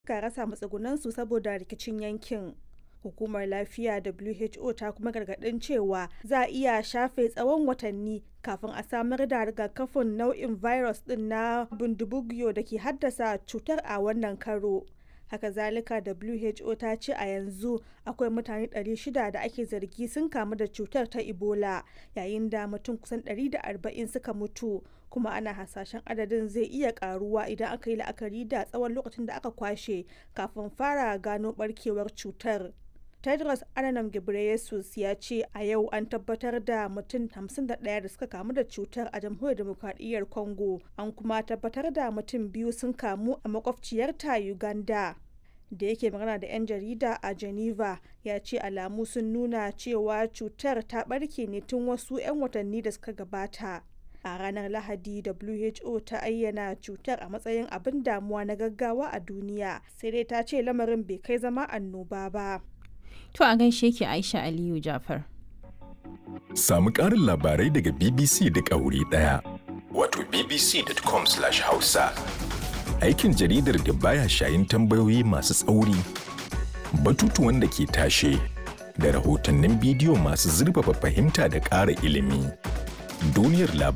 suka rasa matsugunansu saboda rikicin yankin. Hukumar Lafiya WHO ta kuma gargaɗin cewa za a iya shafe tsawon watanni kafin a samar da rigakafin nau'in virus ɗin na bundibugyo da ke haddasa cutar a wannan karo. Haka zalika WHO ta ce a yanzu akwai mutane 600 da ake zargi sun kamu da cutar ta Ebola yayin da mutum kusan 140 suka mutu kuma ana hasashen adadin zai iya karuwa idan aka yi la'akari da tsawon lokacin da aka kwashe kafin fara gano barkewar cutar. Tedros Adhanom Ghebreyesus ya ce a yau an tabbatar da mutum 51 da suka kamu da cutar a jamhuriyar demokradiyyar Congo an kuma tabbatar da mutum biyu sun kamu a makwabciyarta Uganda. Da yake magana da 'yan jarida a Geneva ya ce alamu sun nuna cewa cutar ta barke ne tun wasu 'yan watanni da suka gabata. A ranar Lahadi WHO ta ayyana cutar a matsayin abin damuwa na gaggawa a duniya sai dai ta ce lamarin bai kai zama annoba ba. To a gaishe ki Aisha Aliyu Jafar. Samu ƙarin labarai daga BBC duk a wuri ɗaya. Wato bbc.com/hausa. Aikin jaridar da baya shayin tambayoyi masu tsauri, batutuwan da ke tashe, da rahotannin bidiyo masu zurfafa fahimta da ƙara ilimi. Duniyar labarai